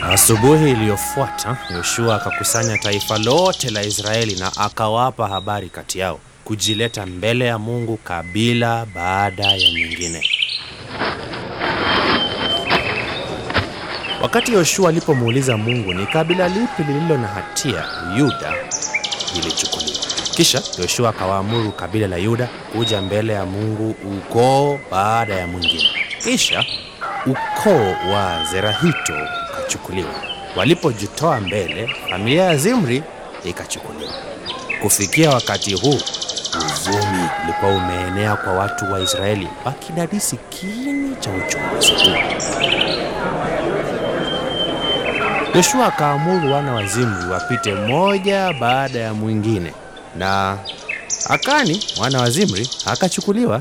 Asubuhi iliyofuata Yoshua akakusanya taifa lote la Israeli na akawapa habari kati yao, kujileta mbele ya Mungu kabila baada ya nyingine. Wakati Yoshua alipomuuliza Mungu ni kabila lipi lililo na hatia, Yuda ilichukuliwa. Kisha Yoshua akawaamuru kabila la Yuda kuja mbele ya Mungu ukoo baada ya mwingine. Kisha ukoo wa Zerahito ukachukuliwa. Walipojitoa mbele, familia ya Zimri ikachukuliwa. Kufikia wakati huu, uvumi ulikuwa umeenea kwa watu wa Israeli, wakidadisi kini cha uchunguzi huu. Yoshua akaamuru wana wa Zimri wapite moja baada ya mwingine, na Akani mwana wa Zimri akachukuliwa.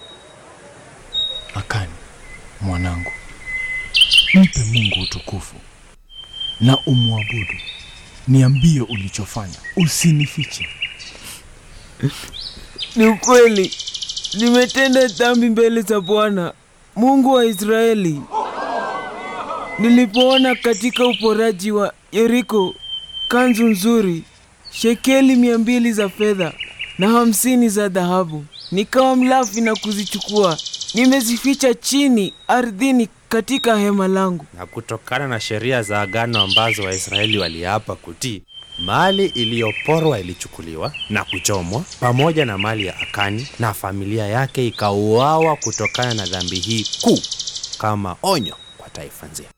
Akani mwanangu, mpe Mungu utukufu na umwabudu. Niambie ulichofanya, usinifiche. Ni ukweli, nimetenda dhambi mbele za Bwana Mungu wa Israeli. Nilipoona katika uporaji wa Yeriko kanzu nzuri, shekeli mia mbili za fedha na hamsini za dhahabu, nikawa mlafi na kuzichukua, nimezificha chini ardhini katika hema langu. Na kutokana na sheria za agano ambazo Waisraeli waliapa kutii, mali iliyoporwa ilichukuliwa na kuchomwa pamoja na mali ya Akani, na familia yake ikauawa kutokana na dhambi hii kuu, kama onyo kwa taifa nzima.